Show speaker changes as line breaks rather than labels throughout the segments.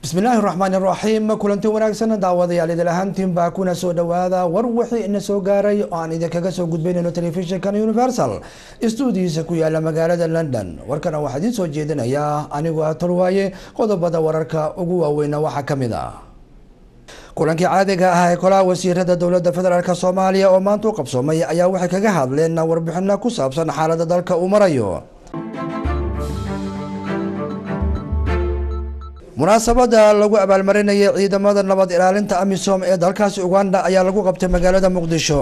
bismillaahi raxmaan iraxiim kulanti wanaagsan daawadayaal idil ahaantiinbaa kuna soo dhawaada war wixii ina soo gaaray oo aan idinkaga soo gudbaynayno telefishinkan universal stuudiyiisa ku yaala magaalada london warkana waxaa idiin soo jeedinayaa anigu ah tolwaaye qodobada wararka ugu waaweyna waxaa kamid ah kulankii caadiga ah ee kolaha wasiirada dowlada federaalk soomaaliya oo maanta u qabsoomay ayaa waxay kaga hadleen warbixino ku saabsan xaalada dalka uu marayo munaasabada lagu abaalmarinayay ciidamada nabad ilaalinta amisom ee dalkaasi uganda ayaa lagu qabtay magaalada muqdisho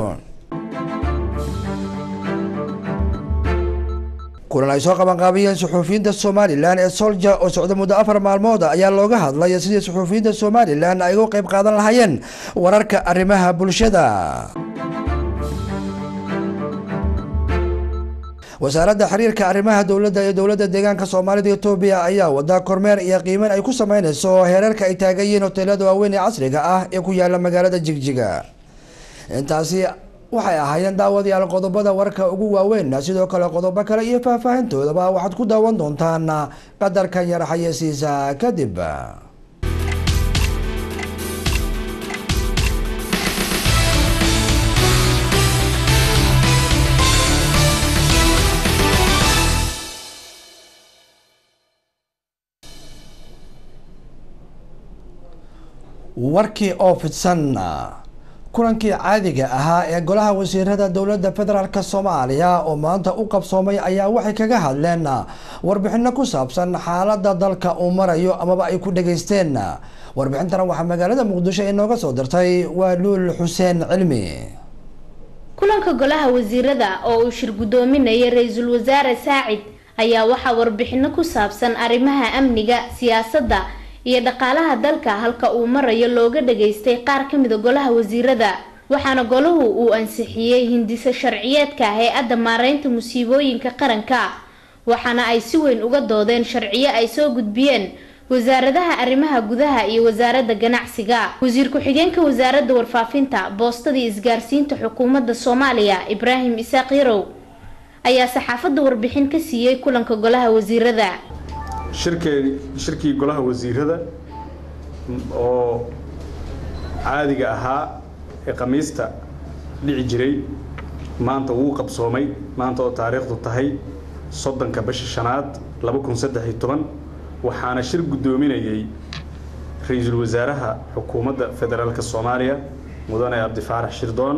kulan ay soo qabanqaabiyeen suxuufiyiinta somalilan ee solja oo socda muddo afar maalmood ayaa looga hadlay sidii suxuufiyiinta somalilan ay uga qeyb qaadan lahaayeen wararka arrimaha bulshada wasaaradda xiriirka arrimaha dowladda ee dowladda deegaanka soomaalida etoobiya ayaa wada kormeer iyo qiimeyn ay ku sameyneyso heerarka ay taagan yihiin hoteelada waaweyn ee casriga ah ee ku yaala magaalada jigjiga intaasi waxay ahaayeen daawadayaal qodobada warka ugu waaweyn sidoo kale qodobo kale iyo faahfaahintoodaba waxaad ku daawan doontaan qadarkan yar xayeysiisa kadib warkii oo fidsan kulankii caadiga ahaa ee golaha wasiirada dowladda federaalk soomaaliya oo maanta u qabsoomay ayaa waxay kaga hadleen warbixino ku saabsan xaalada dalka uu marayo amaba ay ku dhageysteen warbixintana waxaa magaalada muqdisho inooga soo dirtay waa luul xuseen cilmi
kulanka golaha wasiirada oo uu shir guddoominayay ra-iisul wasaare saacid ayaa waxaa warbixino ku saabsan arrimaha amniga siyaasadda iyo dhaqaalaha dalka halka uu marayo looga dhageystay qaar ka mida golaha wasiirada waxaana golahu uu ansixiyey hindise sharciyeedka hay-adda maareynta musiibooyinka qaranka waxaana ay si weyn uga doodeen sharciyo ay soo gudbiyeen wasaaradaha arrimaha gudaha iyo wasaaradda ganacsiga wasiir ku-xigeenka wasaaradda warfaafinta boostadii isgaarsiinta xukuumadda soomaaliya ibraahim isaaq yarow ayaa saxaafadda warbixin ka siiyey kulanka golaha wasiirada
shirkee shirkii golaha wasiirada oo caadiga ahaa ee khamiista dhici jiray maanta wuu qabsoomay maanta oo taariikhdu tahay soddonka bisha shanaad laba kun saddex iyo toban waxaana shir guddoominayay ra-iisul wasaaraha xukuumadda federaalk soomaaliya mudane cabdifaarax shirdoon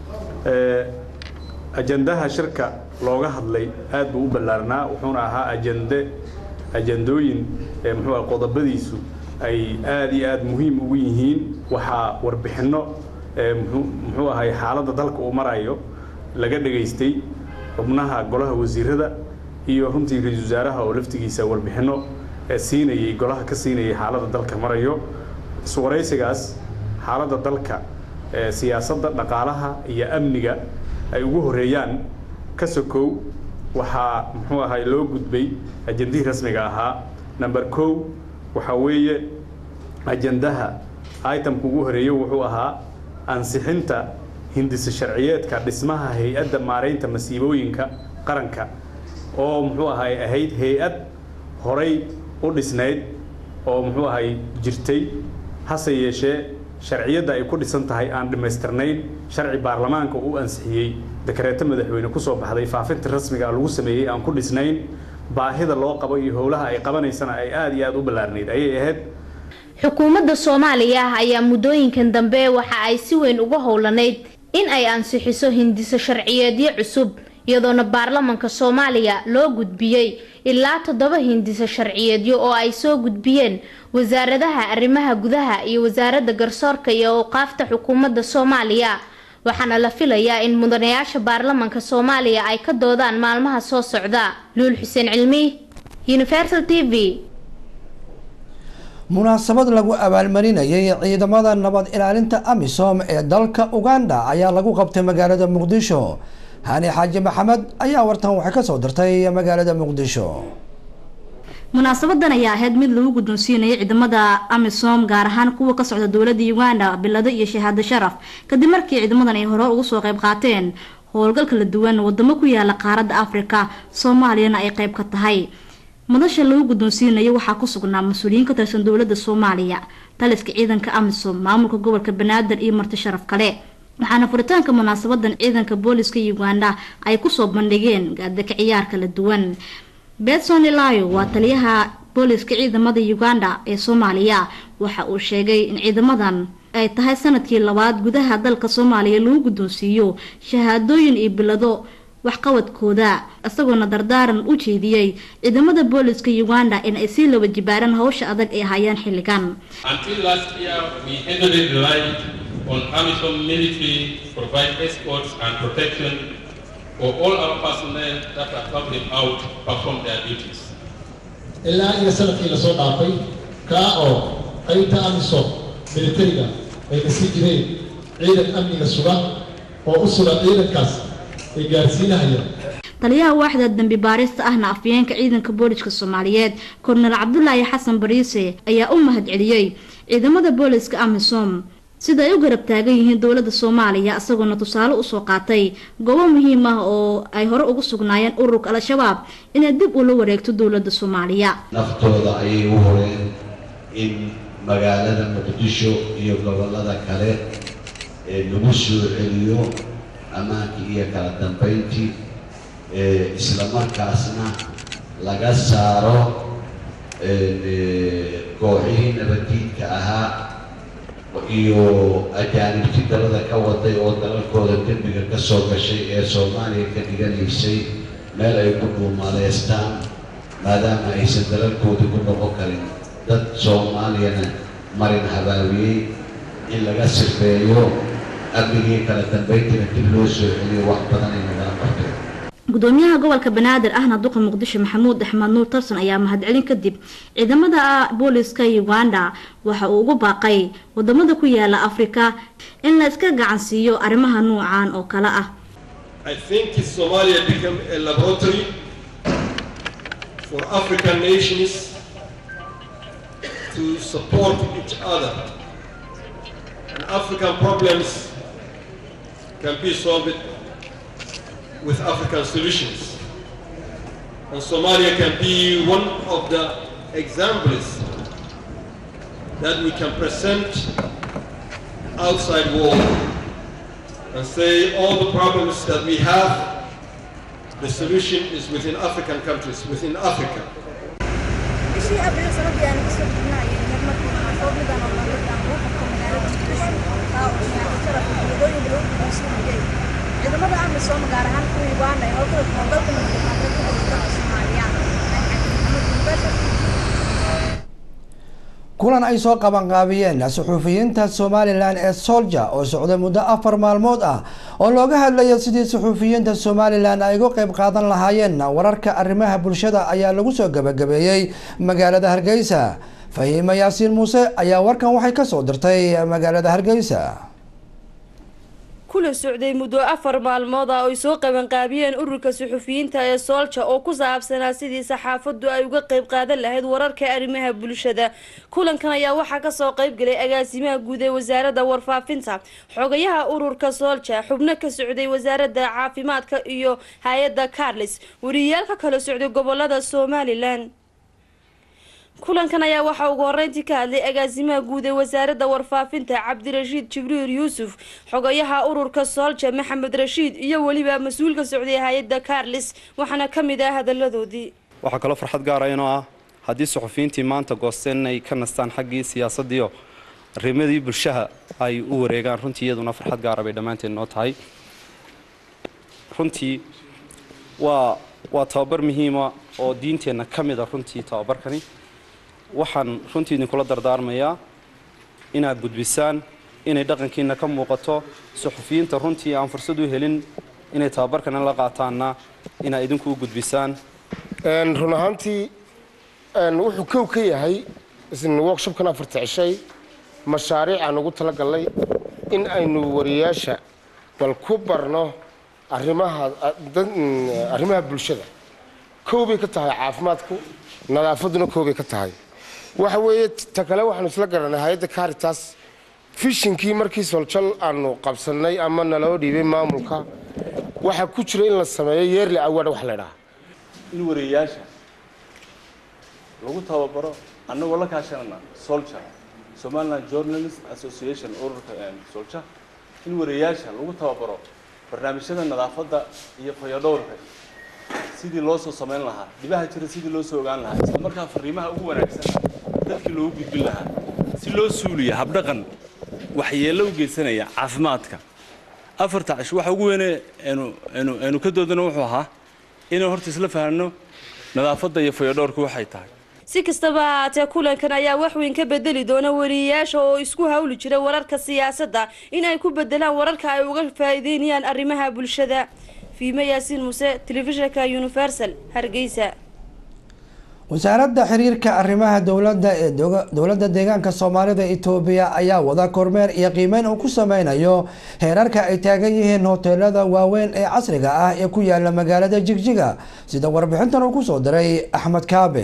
ajandaha shirka looga hadlay aad buu u ballaarnaa wuxuuna ahaa ajande ajandooyin muxuu ah qodobadiisu ay aada iyo aada muhiim ugu yihiin waxaa warbixinno muxuu ahay xaaladda dalka uu marayo laga dhagaystay xubnaha golaha wasiirada iyo runtii ra-iisul wasaaraha oo laftigiisa warbixinno siinayay golaha ka siinayay xaaladda dalka marayo iswaraysigaas xaaladda dalka siyaasadda dhaqaalaha iyo amniga ay ugu horeeyaan ka sokow waxaa muxuu ahay loo gudbay ajandihii rasmiga ahaa number kow waxaa weeye ajandaha itemka ugu horeeya wuxuu ahaa ansixinta hindise sharciyeedka dhismaha hay-adda maareynta masiibooyinka qaranka oo muxuu ahay ahayd hay-ad horay u dhisnayd oo muxuu ahay jirtay hase yeeshee sharciyadda ay ku dhisan tahay aan dhammaystirnayn sharci baarlamaanka uu ansixiyey dakareeto madaxweyne kusoo baxday faafinta rasmiga lagu sameeyey aan ku dhisnayn baahida loo qabo iyo howlaha ay qabanaysana ay aada iyo aada u ballaarnayd ayay ahayd
xukuumadda soomaaliya ayaa muddooyinkan dambe waxa ay si weyn uga howlanayd in ay ansixiso hindiso sharciyeedyo cusub iyadoona baarlamanka soomaaliya loo gudbiyey ilaa toddoba hindiso sharciyeedyo oo ay soo gudbiyeen wasaaradaha arrimaha gudaha iyo wasaaradda garsoorka iyo awqaafta xukuumadda soomaaliya waxaana la filayaa in mudanayaasha baarlamanka soomaaliya ay ka doodaan maalmaha soo socda luul xuseen cilmi universal t v
munaasabad lagu abaalmarinayay ciidamada nabad ilaalinta amisom ee dalka uganda ayaa lagu qabtay magaalada muqdisho hani xaaji maxamed ayaa wartan waxay kasoo dirtay magaalada muqdisho
munaasabadan ayaa ahayd mid lagu guddoonsiinayay ciidamada amisom gaar ahaan kuwa ka socda dowladda uganda bilado iyo shahaado sharaf kadib markii ciidamadan ay hore uga soo qayb qaateen howlgal kala duwan wadamo ku yaala qaaradda afrika soomaaliyana ay qayb ka tahay madasha lagu guddoonsiinayo waxaa ku sugnaa mas-uuliyiin ka tirsan dowladda soomaaliya taliska ciidanka amisom maamulka gobolka banaadir iyo marti sharaf kale waxaana furitaanka munaasabadan ciidanka booliska uganda ay kusoo bandhigeen gaadaka ciyaar kala duwan betson ilayo waa taliyaha booliska ciidamada uganda ee soomaaliya waxa uu sheegay in ciidamadan ay tahay sanadkii labaad gudaha dalka soomaaliya lagu guddoonsiiyo shahaadooyin iyo bilado waxqabadkooda isagoona dardaaran u jeediyey ciidamada booliska uganda in ay sii laba jibaaraan hawsha adag ay hayaan xilligan
Until last year, we heavily relied on AMISOM military to provide escorts and protection for all our personnel that are traveling out to perform their duties.
ilaa iyo sanadkii lasoo dhaafay kaa oo qaybta amisom militariga ay dhisi jireen ciidan amniga suga oo u suga ciidankaas ay gaarsiinahaya
taliyaha waaxda dambi baarista ahna afyeenka ciidanka booliska soomaaliyeed kornel cabdulaahi xasan bariise ayaa u mahadceliyey ciidamada booliska amisom sida ay u garab taagan yihiin dowlada soomaaliya isagoona tusaale usoo qaatay goobo muhiim ah oo ay hore ugu sugnaayeen ururka al-shabaab inay dib ula wareegto dowlada soomaaliya
naftooda ayay u horeen in magaalada muqdisho iyo gobollada kale ee lagu soo celiyo ammaankii iyo kala dambayntii ee isla markaasna laga saaro ee, kooxihii nabaddiidka ahaa iyo ajaanibti dalada ka waday oo dalalkooda dembiga ka soo gashay ee soomaaliya ka dhiganaysay meel ay ku dhuumaleystaan maadaama aysan dalalkooda ku noqon karin dad soomaaliyana marin habaabiyey in laga sifeeyo amnigii kala dambayntiina dib loo soo celiyo wax badan ay nagala qabteen
gudoomiyaha gobolka banaadir ahna duqa muqdisho maxamuud axmed nuur tarsan ayaa mahadcelin kadib ciidamada booliska uganda waxa uu ugu baaqay wadamada ku yaala afrika in la iska gacan siiyo arrimaha nuucan oo kale ah
I think Somalia became a laboratory for African nations to support each other. And African problems can be solved with African solutions. And Somalia can be one of the examples that we can present outside world and say all the problems that we have, the solution is within African countries, within Africa.
bishii abriil sanadii aan kasoo gudnayay marmarkii maxaafoodnidan oo dowladdan uu qabto magaalada muqdisho taa oo shahaado sharaf iyadooyinka lagu guddoonsiinayay ciidamada amisom gaar ahaan kuwa uganda ee howlgala howlgalka madaxaadka ku howlga dalka soomaaliya maxamed university
kulan ay soo qabanqaabiyeen suxuufiyiinta somalilan ee solja oo socday muddo afar maalmood ah oo looga hadlaya sidii suxuufiyiinta somalilan ay uga qeyb qaadan lahaayeen wararka arrimaha bulshada ayaa lagu soo gabagabeeyey magaalada hargeysa fahiima yaasiin muuse ayaa warkan waxay kasoo dirtay magaalada hargeysa
kula socday muddo afar maalmood ah oo ay soo qabanqaabiyeen ururka suxufiyiinta ee soolja oo ku saabsanaa sidii saxaafaddu ay uga qayb qaadan lahayd wararka arrimaha bulshada kulankan ayaa waxaa kasoo qaybgalay agaasimaha guud ee wasaaradda warfaafinta xogayaha ururka soolja xubno ka socday wasaaradda caafimaadka iyo hay-adda carlis wariyayaal ka kala socday gobolada somalilan kulankan ayaa waxaa ugu horeyntii ka hadlay agaasimaha guud ee wasaaradda warfaafinta cabdirashiid jibriil yuusuf xogayaha ururka soolja maxamed rashiid iyo weliba mas-uul ka socday hay-adda carlis waxaana ka mid ah hadaladoodii
waxaa kaloo farxad gaara inoo ah haddii suxufiyiintii maanta goosteen inay ka nastaan xaggii siyaasadiio arrimadii bulshaha ay u wareegaan runtii iyaduna farxad gaara bay dhammaanteed noo tahay runtii waa waa tababar muhiima oo diinteenna ka mid a runtii tababarkani waxaan runtii idinkula dardaarmayaa inaad gudbisaan inay dhaqankiina ka muuqato suxufiyiinta runtii aan fursad u helin inay tababarkana la qaataanna inaad idinku u gudbisaan
run ahaantii wuxuu kow ka yahay workshopkan afarta cishay mashaariic aan ugu talagalnay in aynu wariyaasha bal ku barno arrimaha arrimaha bulshada kow bay ka tahay caafimaadku nadaafadduna kow bay ka tahay waxa weeye ta kale waxaanu isla garanay hay-adda caritas fishinkii markii soljal aanu qabsannay ama naloo dhiibay maamulka waxaa ku jira in la sameeyo yeerli award wax la dhaha
in wariyayaasha lagu tababaro annagoo la kaashanana soldier somaliland journalist association ururka soldier in wariyaasha lagu tababaro barnaamijyada nadaafadda iyo fayadhowrka sidii loo soo samayn lahaa dhibaha jira sidii loo soo ogaan lahaa isla markaa fariimaha ugu wanaagsan dadkii loogu gudbin lahaa si loo suuliya habdhaqan waxyeello u geysanaya caafimaadka afarta cash waxa ugu weyne aynu aynu aynu ka doodana wuxuu ahaa inaan horta isla fahanno nadaafadda iyo fayadhowrka waxay tahay
si kastaba ha haatee kulankan ayaa wax weyn ka bedeli doona wariyayaasha oo isku hawli jira wararka siyaasadda in ay ku bedelaan wararka ay uga faa'iideynayaan arrimaha bulshada fiime yaasiin muse telefishinka universal hargeysa
wasaaradda xiriirka arrimaha dowladda ee dowladda deegaanka soomaalida etoobiya ayaa wada kormeer iyo qiimeyn uu ku sameynayo heerarka ay taagan yihiin hoteelada waaweyn ee casriga ah ee ku yaala magaalada jigjiga sida warbixintan uu kusoo diray axmed kaabe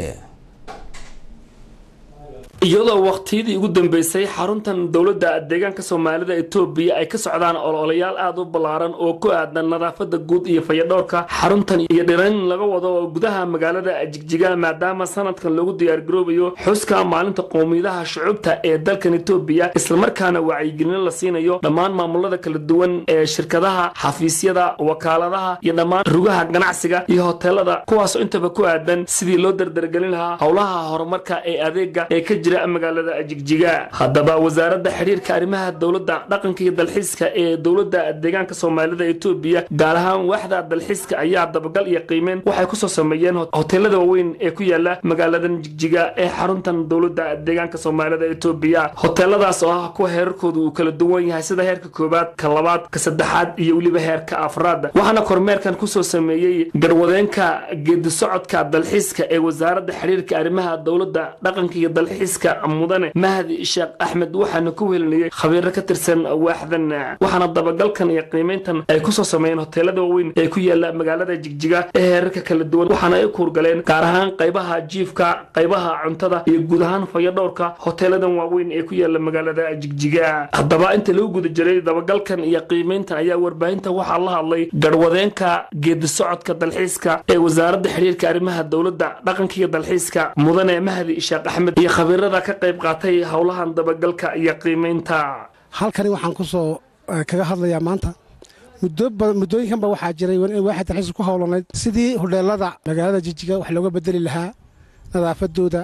iyadoo waqtiyadii ugu dambeysay xaruntan dowladda deegaanka soomaalida etoobiya ay ka socdaan ololayaal aada u ballaaran oo ku aadan nadaafada guud iyo fayadhowrka xaruntan iyo dhirayn laga wado gudaha magaalada jigjiga maadaama sanadkan lagu diyaargaroobayo xuska maalinta qowmiyadaha shucubta ee dalkan etoobiya islamarkaana wacyigelino la siinayo dhammaan maamulada kala duwan ee shirkadaha xafiisyada wakaaladaha iyo dhammaan rugaha ganacsiga iyo hoteelada kuwaasoo intaba ku aadan sidii loo dardargelin lahaa howlaha horumarka ee adeega ee ka jira magaalada jigjiga haddaba wasaaradda xiriirka arrimaha dowladda dhaqanka iyo dalxiiska ee dowladda deegaanka soomaalida etoobiya gaar ahaan waaxda dalxiiska ayaa dabagal iyo qiimeyn waxay kusoo sameeyeen hoteelada waaweyn ee ku yaala magaaladan jigjiga ee xaruntan dowladda deegaanka soomaalida etoobiya hoteeladaas oo ah kuwa heerarkoodu uu kala duwan yahay sida heerka koobaad ka labaad ka saddexaad iyo weliba heerka afraad waxaana kormeerkan kusoo sameeyey garwadeenka geedi socodka dalxiiska ee wasaaradda xiriirka arrimaha dowladda dhaqanka iyo dalxiiska mudane mahdi sheekh axmed waxaana ku welinayay khabiiro ka tirsan waaxdan waxaana dabagalkan iyo qiimeyntan ay kusoo sameeyeen hoteelada waaweyn ee ku yaala magaalada jigjiga ee heerarka kala duwan waxaana ay kuurgaleen gaar ahaan qaybaha jiifka qaybaha cuntada iyo guud ahaan fayadhowrka hoteeladan waaweyn ee ku yaala magaalada jigjiga haddaba inta lagu guda jiray dabagalkan iyo qiimeyntan ayaa warbaahinta waxaa la hadlay garwadeenka geedi socodka dalxiiska ee wasaaradda xiriirka arrimaha dowladda dhaqanka iyo dalxiiska mudane mahdi sheekh axmed iyo khabiirada ka qayb qaatay howlahan dabagalka iyo qiimeynta
halkani waxaan ku soo kaga hadlayaa maanta muddooyinkanba waxaa jiray waaxid dalxiis ku howlanayd sidii hodheelada magaalada jijiga wax looga bedeli lahaa nadaafadooda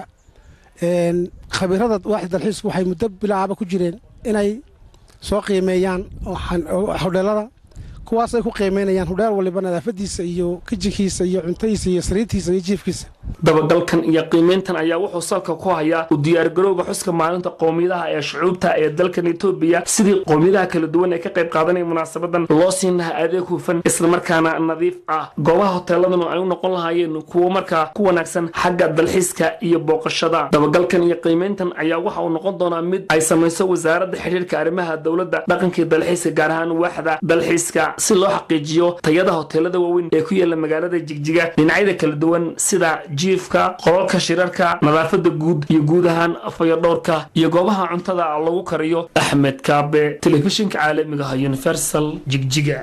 khabiirada waaxid dalxiisku waxay muddo bilaaba ku jireen inay soo qiimeeyaan hodheelada kuwaas ay ku qiimeynayaan hodheel waliba nadaafadiisa iyo kijinkiisa iyo cuntadiisa iyo sariirtiisa iyo jiifkiisa
dabagalkan iyo qiimeyntan ayaa wuxuu salka ku hayaa u diyaargarowga xuska maalinta qowmiyadaha ee shucuubta ee dalkan etoobiya sidii qowmiyadaha kala duwan ee ka qayb qaadanaya munaasabadan loo siin lahaa adeeg hufan islamarkaana nadiif ah goobaha hoteeladanu ay u noqon lahaayeen kuwo markaa ku wanaagsan xagga dalxiiska iyo booqashada dabagalkan iyo qiimeyntan ayaa waxa uu noqon doonaa mid ay samayso wasaaradda xiriirka arrimaha dowladda dhaqankii dalxiiska gaar ahaan waaxda dalxiiska si loo xaqiijiyo tayada hoteelada waaweyn ee ku yaala magaalada jigjiga dhinacyada kala duwan sida jiifka qolalka shirarka nadaafada guud iyo guud ahaan fayadhowrka iyo goobaha cuntada lagu kariyo axmed kaabe telefishinka caalamiga ah universal jigjiga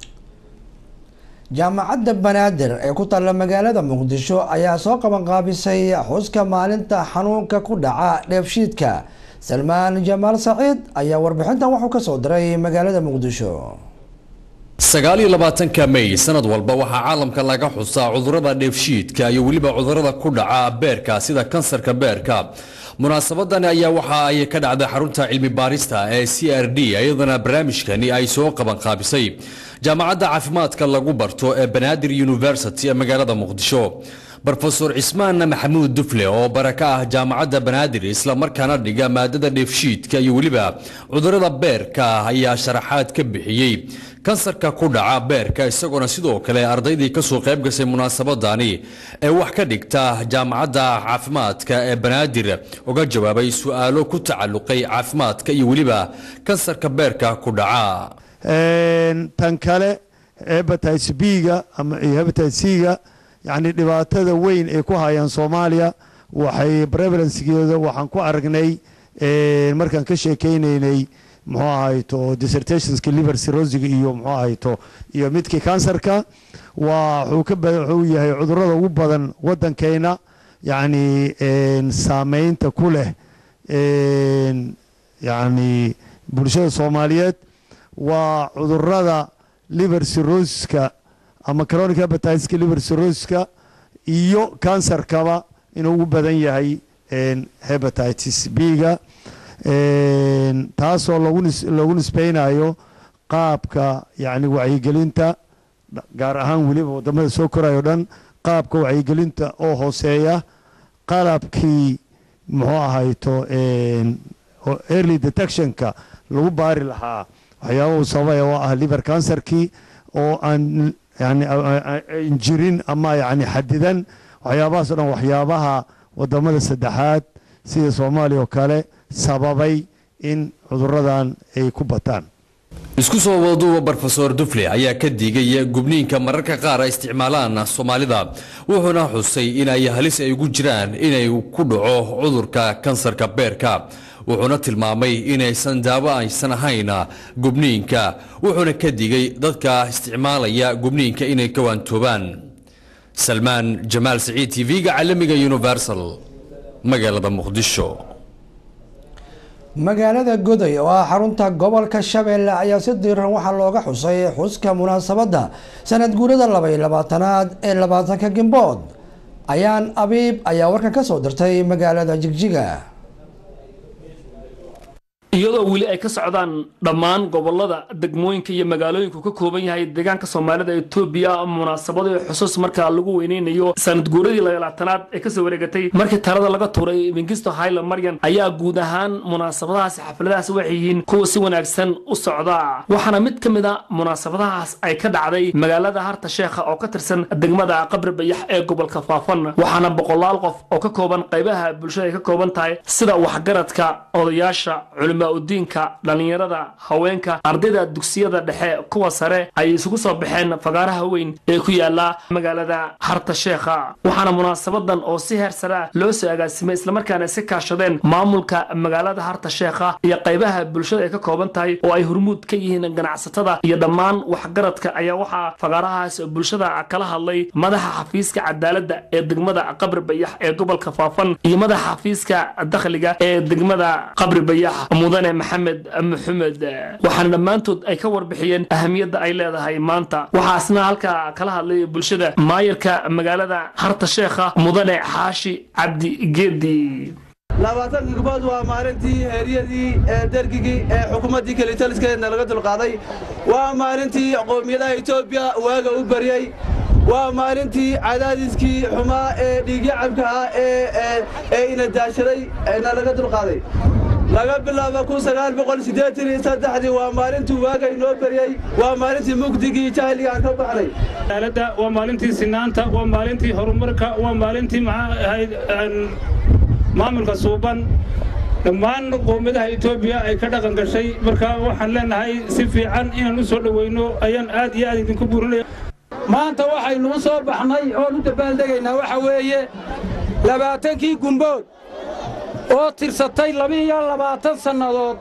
jaamacadda banaadir ee ku taalla magaalada muqdisho ayaa soo qabanqaabisay xuska maalinta xanuunka ku dhaca dheefshiidka salmaan jamaal saciid ayaa warbixintan wuxuu ka soo diray magaalada muqdisho
sagaal iyo labaatanka may sanad walba waxaa caalamka laga xusaa cudurrada dheefshiidka iyo weliba cudurrada ku dhaca beerka sida kansarka beerka munaasabadan ayaa waxa ay ka dhacday xarunta cilmi baarista ee c r d iyadana barnaamijkani ay soo qabanqaabisay jaamacadda caafimaadka lagu barto ee banaadir university ee magaalada muqdisho rofesor cismaan maxamuud dufle oo baraka ah jaamacadda banaadir islamarkaana dhiga maadada dheefshiidka iyo weliba cudurrada beerka ayaa sharaxaad ka bixiyey kansarka ku dhaca beerka isagoona sidoo kale ardaydii kasoo qayb gashay munaasabadani ee wax ka dhigta jaamacadda caafimaadka ee banaadir uga jawaabay su-aalo ku tacalluqay caafimaadka iyo weliba kansarka beerka ku dhaca
tan kale hebatitis b-ga ama hebatitis c-ga yacni dhibaatada weyn ay ku hayaan soomaaliya waxay prevalencegeeda waxaan ku aragnay markaan ka sheekeynaynay muxuu ahayto dissertationska liver cirrosiga iyo muxuu ahayto iyo midkii kansarka waa wuxuu ka wuxuu yahay cudurrada ugu badan waddankeena yacni saameynta ku leh yacni bulshada soomaaliyeed waa cudurrada liver cirrhosis-ka ama chronic hepatitis-ka liver cirrhosis-ka iyo kansarkaba inuu ugu badan yahay hepatitis b-ga taasoo lagu nis loogu nisbeynayo qaabka yacni wacyigelinta gaar ahaan weliba waddamada soo korayo dhan qaabka wacyigelinta oo hooseeya qalabkii muxuu ahayto early detectionka lagu baari lahaa waxyaaba uu sababaya oo ah liver cancerkii oo aan yani an jirin ama yani xadidan waxyaabahaasoo dhan waxyaabaha waddamada saddexaad sida soomaaliya oo kale sababay in cuduradan ay ku bataan
isku soo wadaduuba brofesor dufle ayaa ka digay gubniinka mararka qaar ay isticmaalaan soomaalida wuxuuna xusay in ay halis ay ugu jiraan inay ku dhaco cudurka kansarka beerka wuxuuna tilmaamay inaysan daawo aysan ahayn gubniinka wuxuuna ka digay dadka isticmaalaya gubniinka inay ka waantoobaan salmaan jamaal saciid t v-ga caalamiga universal magaalada muqdisho
magaalada goday oo ah xarunta gobolka shabeelle ayaa si diiran waxaa looga xusay xuska munaasabadda sanad guurada laba iyo labaatanaad ee labaatanka gimbood ayaan abiib ayaa warkan ka soo dirtay magaalada jigjiga
iyadoo weli ay ka socdaan dhammaan gobolada degmooyinka iyo magaalooyinku ka kooban yahay deegaanka soomaalida etoobiya munaasabado iyo xusuus markaa lagu weyneynayo sanad guuradii labaalaatanaad ee kasoo wareegatay markii talada laga tuuray mingisto hayle maryan ayaa guud ahaan munaasabadahaasi xafladahaas waxay yihiin kuwa si wanaagsan u socda waxaana mid ka mid a munaasabadahaas ay ka dhacday magaalada harta sheekha oo ka tirsan degmada qabri bayax ee gobolka faafan waxaana boqolaal qof oo ka kooban qaybaha bulshada ay ka kooban tahay sida waxgaradka odayaasha culimo udiinka dhallinyarada haweenka ardayda dugsiyada dhexe kuwa sare ay isugu soo baxeen fagaaraha weyn ee ku yaala magaalada harta sheekha waxaana munaasabadan oo si heer sare ah loo soo agaasimay islamarkaana si kaashadeen maamulka magaalada harta sheekha iyo qaybaha bulshada ay ka kooban tahay oo ay hormuud ka yihiin ganacsatada iyo dhammaan waxgaradka ayaa waxaa fagaarahaas bulshada kala hadlay madaxa xafiiska cadaaladda ee degmada qabri bayax ee gobolka faafan iyo madaxa xafiiska dakhliga ee degmada qabri bayax mudane maxamed maxamed waxaana dhammaantood ay ka warbixiyeen ahamiyadda ay leedahay maanta waxaasna halkaa kala hadlay bulshada maayarka magaalada harta sheekha mudane xaashi cabdi geedi
labaatan gigbood waa maalintii heeryadii ee dergigii ee xukuumaddii kelitaliskeedna laga dulqaaday waa maalintii qowmiyadaha etoobiya waaga u baryey waa maalintii cadaadiskii xumaa ee dhiigyacabka ah ee ina daashaday na laga dulqaaday laga bilaabo kun sagaal boqol siddeetan iyo saddexdii waa maalintuu waaga inoo beryey waa maalintii mugdigii jahliga aan ka baxnay
cadaaladda waa maalintii sinaanta waa maalintii horumarka waa maalintii maxaa ahayd maamulka suuban dhammaan qowmiyadaha etoobiya ay ka dhaqan gashay marka waxaan leenahay si fiican inaan u soo dhoweyno ayaan aad iyo aad idinku burinaya
maanta waxaynu u soo baxnay oon u dabaaldegaynaa waxa weeye labaatankii gumbood oo tirsatay laba-iyo labaatan sannadood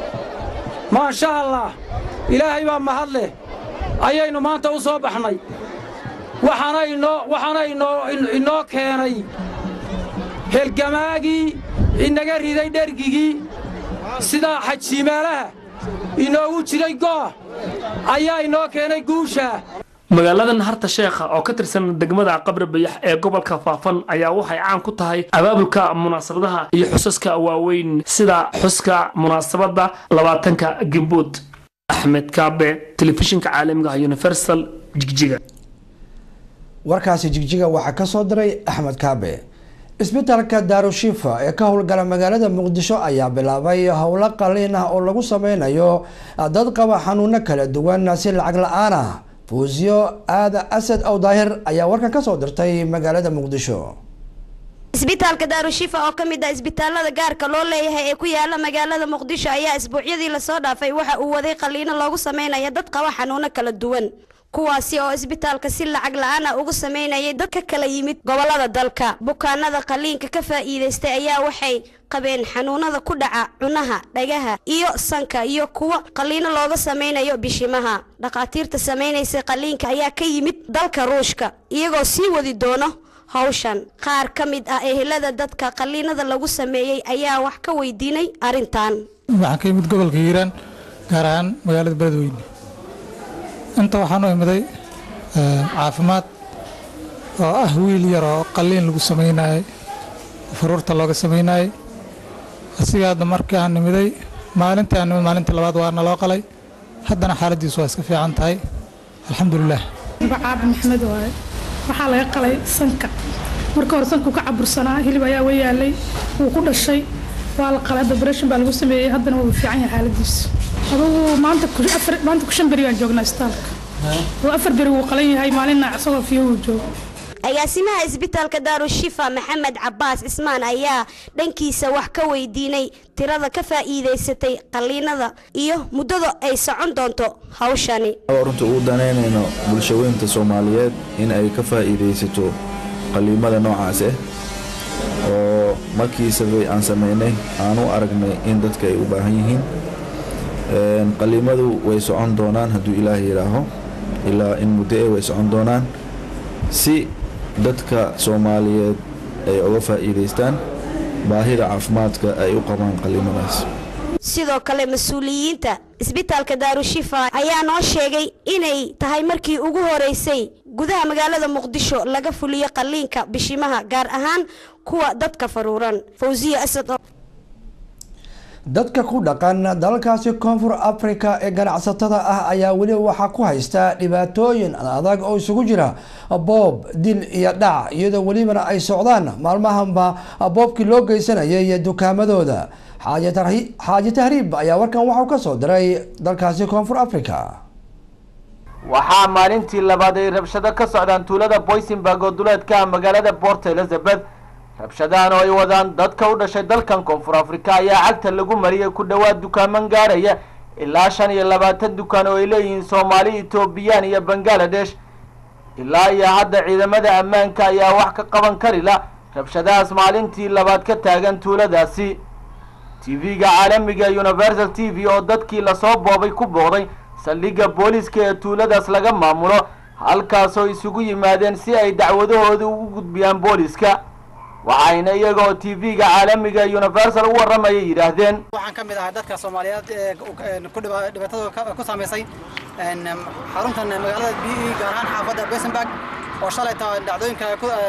maasha allah ilaahay baa mahad leh ayaynu maanta u soo baxnay waxaana inoo waxaana inoo inoo keenay helgamaagii inaga riday dhergigii sidaa xajiimaalaha inoogu jiray go'a ayaa inoo keenay guusha
magaaladan harta sheekha oo ka tirsan degmada qabri bayax ee gobolka faafan ayaa waxay caan ku tahay abaabulka munaasabadaha iyo xusaska waaweyn sida xuska munaasabadda labaatanka gembuud axmed kaabe telefishinka caalamiga ah universal jigjiga
warkaasi jigjiga waxaa ka soo diray axmed kaabe isbitaalka daarushifa ee ka howlgala magaalada muqdisho ayaa bilaabay howlo qaliin ah oo lagu sameynayo dad qaba xanuuno kala duwan si lacag la-aan ah fuusiyo aada asad ow daahir ayaa warkan ka soo dirtay magaalada muqdisho
isbitaalka daarushifa oo ka mid ah isbitaalada gaarka loo leeyahay ee ku yaala magaalada muqdisho ayaa isbuucyadii lasoo dhaafay waxa uu waday qaliino loogu sameynaya dad qaba xanuuno kala duwan kuwaasi oo isbitaalka si lacag la-aan ah ugu sameynayay dad ka kala yimid gobolada dalka bukaanada qaliinka ka faa'iidaystay ayaa waxay qabeen xanuunada ku dhaca cunaha dhagaha iyo sanka iyo kuwa qaliino looga sameynayo bishimaha dhakhaatiirta samaynaysay qaliinka ayaa ka yimid dalka ruushka iyagoo sii wadi doono hawshan qaar ka mid ah ehelada dadka qaliinada lagu sameeyey ayaa wax ka weydiinay arrintan
waxaan ka yimid gobolka hiiraan gaar ahaan magaalada beledweyne inta waxaan u imiday caafimaad oo ah wiil yar oo qalliin lagu samaynayay faruurta looga samaynayay asiga hadda markii aan nimiday maalintii aan nimid maalintii labaad waa naloo qalay haddana xaaladiisu waa iska fiican tahay alxamdulilah
caabi maxmed waaye waxaa laga qalay sanka marka hore sanku ka cabursanaa hilib ayaa wa yaalay wuu ku dhashay waa la qalay hadda operation baa lagu sameeyey haddana wuu fiican yahay xaaladiisu adugu maanta afar maanta ku shan beri baan joognaa isbitaalka oo afar beri wuu qalan yahay maalinna isagoo fiyo wuu joogo
agaasimaha isbitaalka daarushifa maxamed cabaas cismaan ayaa dhankiisa wax ka weydiinay tirada ka faa'iidaysatay qalliinada iyo muddada ay socon doonto hawshani
runta ugu danaynayno bulshaweynta soomaaliyeed in ay ka faa'iidaysato qalliimada noocaas ah oo markiisaba aan samaynay aan u aragnay in dadka ay u baahan yihiin qalliimadu way socon doonaan hadduu ilaah yidhaaho ilaa in muddo eh way socon doonaan si dadka soomaaliyeed ay uga faa'iidaystaan baahida caafimaadka ay u qabaan qalliimadaas
sidoo kale mas-uuliyiinta isbitaalka daarushifa ayaa noo sheegay inay tahay markii ugu horeysay gudaha magaalada muqdisho laga fuliyo qalliinka bishimaha gaar ahaan kuwa dadka faruuran fawsiya asad
dadka ku dhaqan dalalkaasi koonfur africa ee ganacsatada ah ayaa weli waxaa ku haysta dhibaatooyin adag oo isugu jira boob dil iyo dhac iyadoo welibana ay socdaan maalmahanba boobkii loo geysanayay dukaamadooda xaaji tahriib ayaa warkan waxau ka soo diray dalkaasi koonfur africa
waxaa maalintii labaad ay rabshado ka socdaan tuulada boysenburg oo duleedka ah magaalada port elizabeth rabshadahan oo ay wadaan dadka u dhashay dalkan koonfur afrika ayaa cagta lagu mariyay ku dhowaad dukaaman gaaraya ilaa shan iyo labaatan dukaan oo ay leeyihiin soomaali etoobiyaan iyo bangaladesh ilaa iyo hadda ciidamada ammaanka ayaa wax ka qaban kari la rabshadahaas maalintii labaad ka taagan tuuladaasi tv-ga caalamiga universal t v oo dadkii lasoo boobay ku booqday saldhigga booliiska ee tuuladaas laga maamulo halkaasoo isugu yimaadeen si ay dacwadahooda ugu gudbiyaan booliiska waxayna iyaga oo tv-ga caalamiga universal u warramayay yidhaahdeen
waxaan ka mid ahaa dadka soomaaliyeed ee ku dhibaatada ku saamaysay xaruntan magaalada b e gaar ahaan xaafadda besenberg oo shalayta dhacdooyinka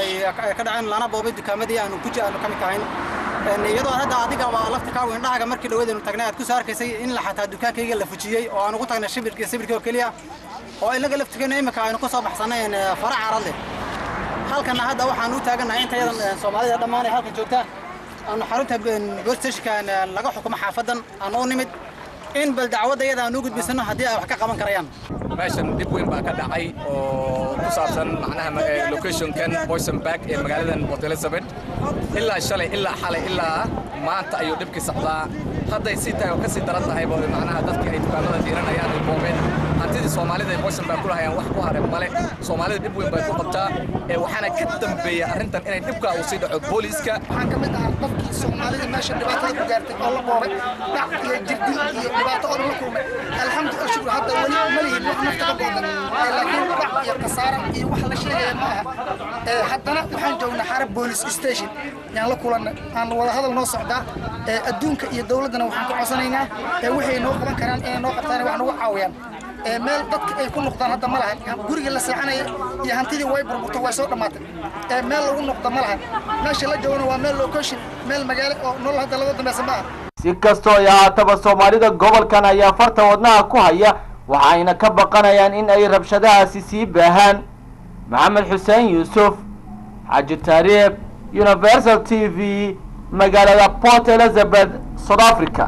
ka dhaceen lana boobay dukaamadii aanu ku aanu ka mid kahayn iyadoo hadda adiga waa laftirkaagu indhahaga markii dhaweedaynu tagnay aad ku soo arkaysay in la xataa dukaankayga la fujiyey oo aan ugu tagnay shibirkii sibirkii oo keliya oo inaga laftirkeena imika aynu ku soo baxsanayn fara carad leh halkana hadda waxaan u taagannahay inta yadan soomaalida dhammaan ee halkan joogta aanu xarunta bool stationkan laga xukumo xaafadan aan u nimid in bal dacwadda iyada aan u gudbisano haddii ay wax ka qaban karayaan
meeshan dib weyn baa ka dhacay oo ku saabsan macnaha locationkan boysenberg ee magaaladan port elizabeth ilaa shalay ilaa xalay ilaa maanta ayuu dhibkii socdaa hadday sii tahay oo ka sii daran tahay macnaha dadkii ay dukaamada diiranayaan ay boobeen hantidii soomaalida ay boysenberg ku lahayaan wax ku haray male soomaalida dhib weyn bay ku qabtaa ee waxaana ka dambeeya arrintan inay dhibkaa uu sii dhaco booliiska
waxaan ka mid ahaa qofkii soomaalida meesha dhibaatada ku gaartay oo la boobay dhac iyo jirdil iyo dhibaato oo la kulmay alxamdu shukur hadda weli ma lihin wax nafta ka boodan laakiin dhac iyo khasaara iyo wax la sheegaya ma aha haddana waxaan joognaa xarab boolice station yaan la kulannay aan wada hadal noo socdaa adduunka iyo dowladdana waxaan ka codsanaynaa waxay noo qaban karaan inay noo qabtaan wax nagu caawiyaan meel dadka ay ku noqdaan hadda ma lahan guriga la seexanaya iyo hantidii way burburto way soo dhammaatay meel lagu noqdo ma lahan meesha la joogana waa meel location meel magaalo oo nolol hadda laga dambaysa ma aha
si kastoo ay ahaataba soomaalida gobolkan ayaa farta wadnaha ku haya waxayna ka baqanayaan in ay rabshadahaasi sii baahaan maxamed xuseen yuusuf xaaji taariikh universal t v magaalada port elizabeth south africa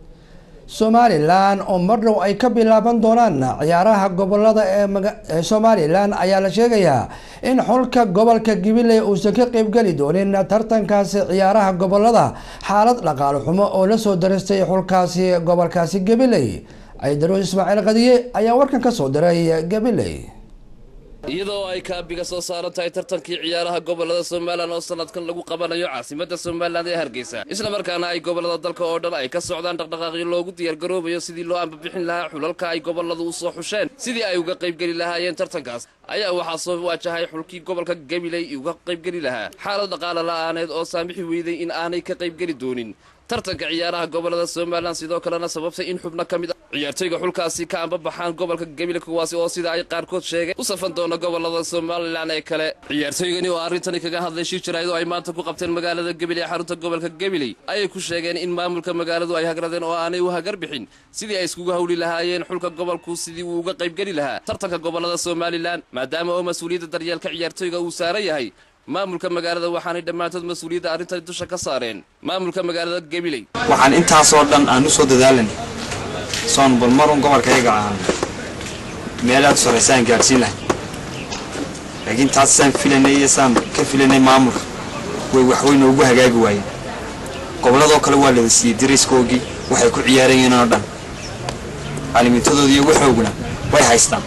somalilan oo mar dhow ay ka bilaaban doonaan ciyaaraha gobolada ee somalilan ayaa la sheegayaa in xulka gobolka gabiley uusan ka qeybgeli doonin tartankaasi ciyaaraha gobolada xaalad dhaqaale xumo oo lasoo daristay xulkaasi gobolkaasi gabiley ciidaruus ismaaciil qadiye ayaa warkan ka soo diray gabiley
iyadoo ay kaabiga soo saaran tahay tartankii ciyaaraha gobolada somalilan oo sanadkan lagu qabanayo caasimadda somalilan ee hargeysa islamarkaana ay gobolada dalka oo dhan ay ka socdaan dhaqdhaqaaqyo loogu diyaargaroobayo sidii loo ambabixin lahaa xulalka ay goboladu u soo xusheen sidii ay uga qaybgeli lahaayeen tartankaas ayaa waxaa soo waajahay xulkii gobolka gabiley uga qaybgeli lahaa xaalad dhaqaale la'aaneed oo saamixi weyday in aanay ka qaybgeli doonin tartanka ciyaaraha gobolada somalilan sidoo kalena sababtay in xubno ka mid a ciyaartoyga xulkaasi ka ambabaxaan gobolka gabiley kuwaasi oo sida ay qaarkood sheegeen u safan doona gobolada somalilan ee kale ciyaartooygani oo arrintani kaga hadlay shir jarayd oo ay maanta ku qabteen magaalada gabiley ee xarunta gobolka gabiley ayay ku sheegeen in maamulka magaaladu ay hagradeen oo aanay u hagar bixin sidii ay iskugu hawli lahaayeen xulka gobolku sidii uu uga qaybgeli lahaa tartanka gobolada somalilan maadaama oo mas-uuliyadda daryeelka ciyaartoyga uu saaran yahay maamulka magaalada waxaanay dhammaantood mas-uuliyadda arrintani dusha ka saareen maamulka magaalada gabiley
waxaan intaasoo dhan aan u soo dadaalan soon bal marun gobolkayaga aan meel aad u sarraysaan gaadhsiin lahay laakiin taas saan filanay iyo saan ka filanay maamulka way waxweyn noogu hagaagi waayeen gobolladoo kale waa lada siiyey dariskoogii waxay ku ciyaarayeen oo dhan caalimiintadoodii iyo waxooguna way haystaan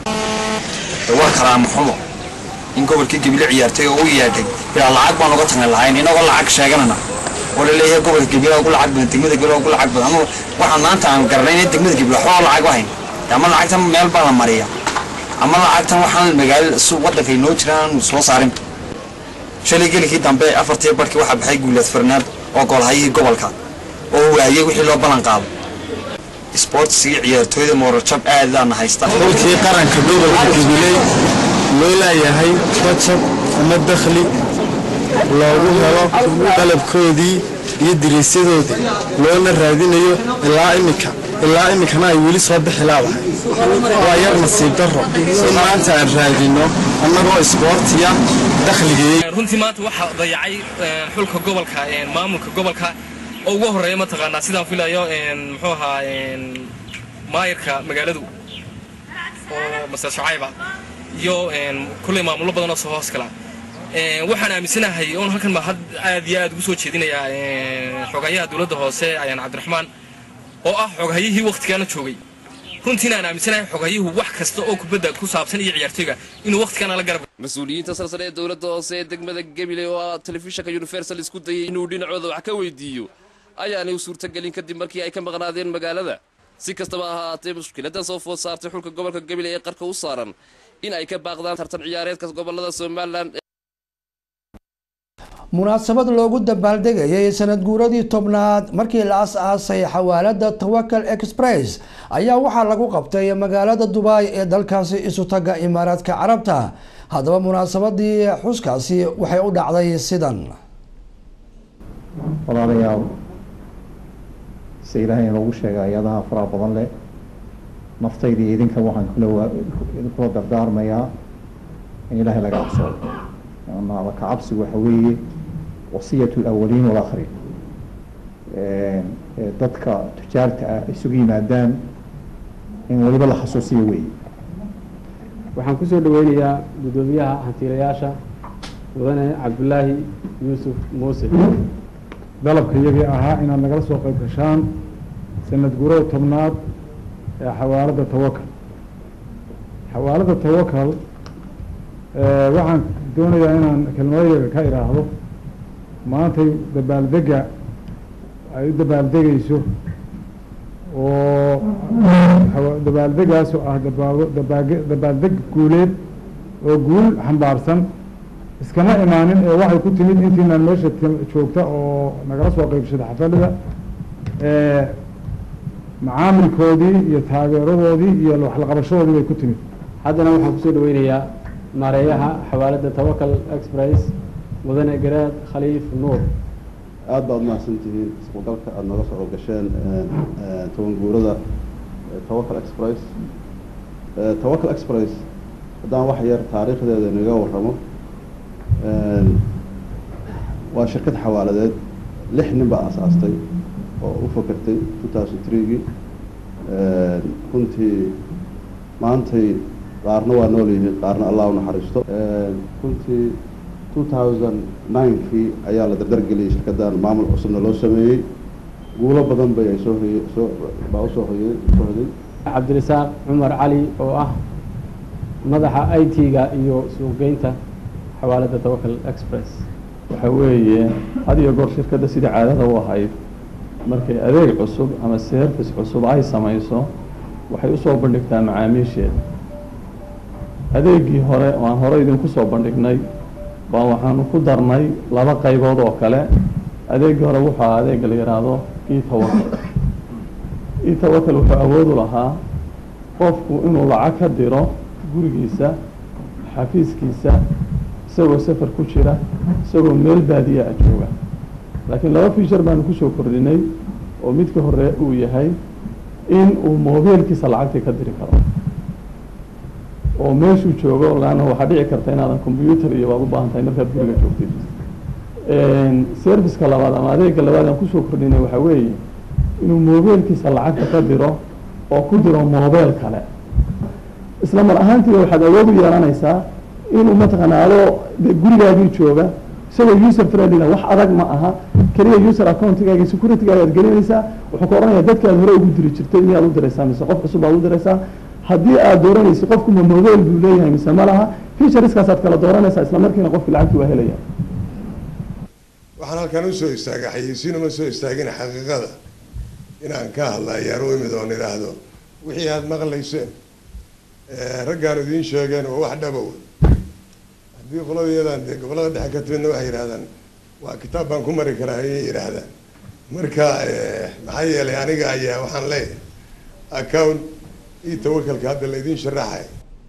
de waa kalaama xumo in gobolkii gabile ciyaartay oo u yeedhay bilaa lacag baan uga tagan lahayn inagoo lacag sheeganana oo la leeyahay gobolka gabile ugu lacag badan degmada gabile ugu lacag badan anu waxaan maanta aan garanay in degmada gabile waxba oo lacag ahayn ama lacagtan meel baa la mariya ama lacagtan waxaan magaalo waddanka inoo jiraan aanu soo saarin shalay gelikii dambe afartii barkii waxaa baxay guuleed farnaad oo goolhayihii gobolka oo waayey wixii loo ballan qaado isboortisiga ciyaartooyda moorajab aad aana haysta
xulkii qaranka gobolka gabiley loo leeyahay bajab ama dakhli loogu helo qalabkoodii iyo diriisyadoodii loona raadinayo ilaa imika ilaa iminkana ay weli soo bixi laabahay waa yar nasiib darro in maanta aan raadino annagoo isboortiya dakhligii
runtii maanta waxaa dayacay xulka gobolka maamulka gobolka oo ugu horeeya mataqaanaa sidaan filayo muxuu ahaa maayarka magaaladu oo master shacayba iyo kulley maamulo badan oo soo hoos gala waxaan aaminsanahay oon halkan baa aad iyo aad ugu soo jeedinayaa xogayaha dowladda hoose ayaan cabdiraxmaan oo ah xoghayihii wakhtigaana joogay runtiina aan aaminsanahay xoghayuhu wax kasta oo kubadda ku saabsan iyo ciyaartoyga inuu wakhtigaana la garab
mas-uuliyiinta salsale ee dowladda hoose ee degmada gabiley oo ah telefishinka universal isku dayay inuu dhinacooda wax ka weydiiyo ayaanay u suurtagelin kadib markii ay ka maqnaadeen magaalada si kastaba ha ahaatee mushkiladan soo food saartay xulka gobolka gabiley ee qarka u saaran in ay ka baaqdaan tartan ciyaareedka gobolada somalilan
munaasabad loogu dabaaldegayay sanad guuradii tobnaad markii la as-aasay xawaalada tawakal express ayaa waxaa lagu qabtay magaalada dubai ee dalkaasi isu taga imaaraadka carabta haddaba munaasabadii xuskaasi waxay u dhacday sidan
walaalayaal se ilaahay inoogu sheegay ayadaha faraha badan leh naftayda iyo idinka waxaan kula dardaarmayaa in ilaahay laga cabsado alla ka cabsigu waxa weeye wasiyat alawaliin walaakhirin dadka tujaarta ah isugu yimaadaan in waliba la xasuusiyo weeye
waxaan kusoo dhaweynayaa guddoomiyaha hantiilayaasha mudane cabdulaahi yuusuf muuse
dalabka iyagii ahaa inaad nagala soo qayb gashaan sanad guurada tobnaad ee xawaalada tawakal xawaalada tawakal waxaan doonayaa inaan kelmadayga ka idhaahdo maantay dabaaldega ay u dabaaldegayso oo dabaaldegaas oo ah dabaaldeg guuleed oo guul xambaarsan iskama imaanin ee waxay ku timid intiinaan meesha joogta oo nagala soo qeybsada xafalada macaamilkoodii iyo taageeradoodii iyo waxlaqabashadoodii bay ku timid
haddana waxaan kusoo dhaweynayaa maareeyaha xawaalada tawakal express mudane garaad khaliif nuur
aad baad umahadsan tihiin iskugalka aada naga soo gasheen toban guurada tawakal express tawakal express haddaan wax yar taariikhdeeda inaga warramo waa shirkad xawaaladeed lix nin baa aasaastay oo u fakertay two thousand threegii runtii maantay qaarna waa nool yihiin qaarna allah u naxariisto runtii two thousand ninekii ayaa la dardargeliyey shirkaddan maamul cusubna loo sameeyey guulo badan bay ay soo hoye soo baa usoo hoye soo hoday
cabdirasaaq cumar cali oo ah madaxa i t-ga iyo suuqgeynta xawaalada tawakal express
waxa weeye had iyo goor shirkadda sidii caadada u ahayd markay adeeg cusub ama service cusub ay samayso waxay usoo bandhigtaa macaamiisheeda adeegii hore oo aan hore idinku soo bandhignay baa waxaanu ku darnay laba qaybood oo kale adeegii hore wuxuu ahaa adeega la yidhaahdo etawakal etawakal wuxuu awood u lahaa qofku inuu lacag ka diro gurigiisa xafiiskiisa isagoo safar ku jira isagoo meel baadiya a jooga laakiin laba feature baanu kusoo kordhinay oo midka hore uu yahay in uu mobiilkiisa lacagtii ka diri karo oo meeshuu joogo laanna waxaa dhici karta inaadan combyuter iyo baad u baahan tahay markaad guriga joogtid serviceka labaad ama adeega labaad aan kusoo kordhinay waxaa weeye inuu mobiilkiisa lacagta ka diro oo ku diro mobile kale isla mar ahaantiiba waxaad awood u yeelanaysaa inuu mataqaana adoo de gurigaagii jooga isagoo user friendlyna wax adag ma aha keliya user accountigaaga securitygaga aad gelinaysaa wuxuu ka odhanaya dadkaad hore ugu diri jirtay miyaad u diraysaa mise qof cusub baad u diraysaa haddii aad dooranaysa qofku ma mobile buu leeyahay mise ma laha featureskaas kala dooranaysaa isla markiina qofki lacagti waa helaya
waxaan halkan usoo istaagay xayeysiin uma soo istaagin xaqiiqada inaan ka hadla ayaan u imid oon idhaahdo wixii aada maqlayseen raggaan idiin sheegeen oo wax dhabow haddii qoladayadan dee gobolada dhexe ka timidna waxay yidhahdaan waa kitaab baan ku mari karaa ayay yidhaahdaan marka maxaa yeelay aniga ayaa waxaan leeyahay account io tawakalka hadda la idiin sharaxay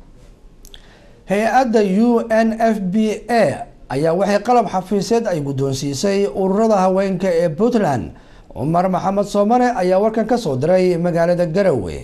hay-adda u n f b a ayaa waxay qalab xafiiseed ay guddoonsiisay ururada haweenka ee puntland cumar maxamed soomane ayaa warkan ka soo diray magaalada garowe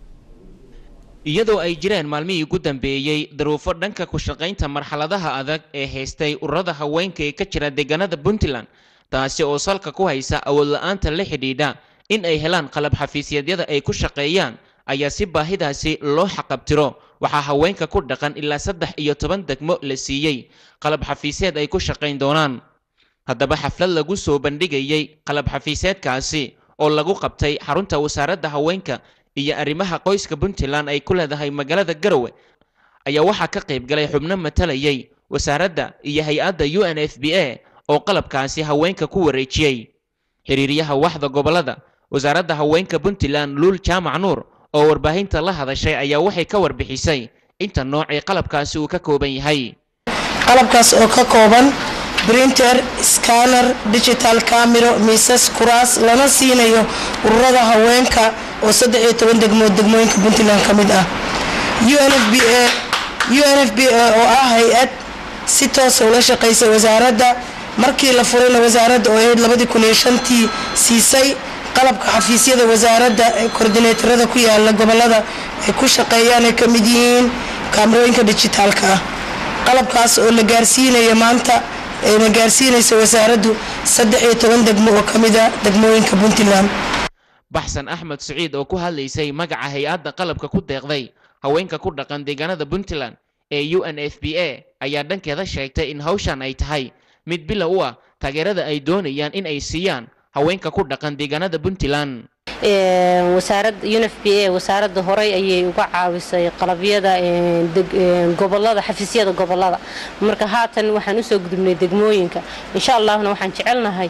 iyadoo ay jireen maalmihii ugu dambeeyey daruufo dhanka ku shaqaynta marxaladaha adag ee haystay ururada haweenka ee ka jira deegaanada puntland taasi oo salka ku haysa awood la-aanta la xidhiidha in ay helaan qalab xafiisyadyada ay ku shaqeeyaan ayaa si baahidaasi loo xaqabtiro waxaa haweenka ku dhaqan ilaa saddex iyo toban degmo la siiyey qalab xafiiseed ay ku shaqayn doonaan haddaba xaflad lagu soo bandhigayey qalab xafiiseedkaasi oo lagu qabtay xarunta wasaaradda haweenka iyo arrimaha qoyska puntland ay ku leedahay magaalada garowe ayaa waxaa ka qayb galay xubno matalayay wasaaradda iyo hay-adda u n f b a oo qalabkaasi haweenka ku wareejiyey xiriiryaha waxda gobolada wasaaradda haweenka puntland luul jaamac nuur oo warbaahinta la hadashay ayaa waxay ka warbixisay inta noocii qalabkaasi uu ka kooban yahay
qalabkaas oo ka kooban printer scanner digital camero miisas kuraas lana siinayo ururada haweenka oo saddex iyo toban degmood degmooyinka puntland ka mid ah unfba unf b a oo ah hay-ad si toosa ula shaqaysay wasaaradda markii la furayna wasaaradda oo ahayd labadii kun iyo shantii siisay qalabka xafiisyada wasaaradda ee koordineetarada ku yaala gobolada ay ku shaqeeyaan ay ka mid yihiin kaamarooyinka dijitaalka ah qalabkaas oo la gaarsiinayo maanta ayna gaarsiinayso wasaaraddu saddex iyo toban degmo oo ka mid a degmooyinka puntland
baxsan axmed siciid oo ku hadlaysay magaca hay-adda qalabka ku deeqday haweenka ku dhaqan deegaanada puntland ee u n f b a ayaa dhankeeda sheegtay in hawshan ay tahay mid bilow u ah taageerada ay doonayaan in ay siiyaan haweenka ku dhaqan deegaanada puntland
wasaaradda unf b a wasaaradda horey ayay uga caawisay qalabyada gobolada xafiisyada gobolada marka haatan waxaan usoo gudubnay degmooyinka insha allahna waxaan jecelnahay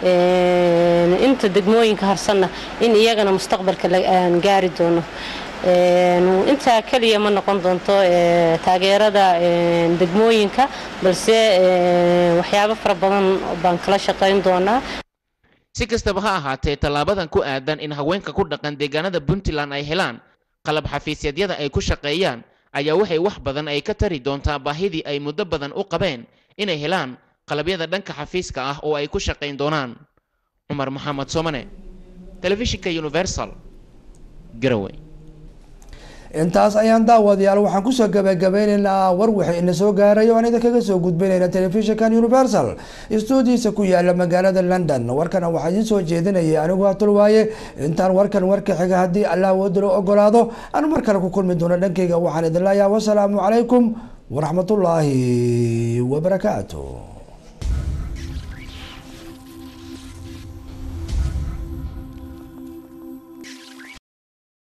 inta degmooyinka harsanna in iyagana mustaqbalka aan gaari doono intaa keliya ma noqon doonto taageerada degmooyinka balse waxyaabo fara badan baan kala shaqayn doonaa
si kastaba ha ahaatee tallaabadan ku aadan in haweenka ku dhaqan deegaanada puntland ay helaan qalab xafiisyadyada ay ku shaqeeyaan ayaa waxay wax badan ay ka tari doontaa baahidii ay muddo badan u qabeen inay helaan qalabyada dhanka xafiiska ah oo ay ku shaqayn doonaan cumar maxamed soomane telefishinka universal garowe
intaas ayaan daawadayaal waxaan kusoo gabagabeyneynaa war wixii ina soo gaaray oo aan idinkaga soo gudbinayna telefishinkan universal stuudiisa ku yaala magaalada london warkana waxaa idiin soo jeedinayay anigu hatulwaaye intaan warkan warka xiga haddii allah wadalo ogolaado aan mar kale ku kulmi doono dhankayga waxaan idin leeyahay wasalaamu calaykum waraxmatullaahi wabarakaatu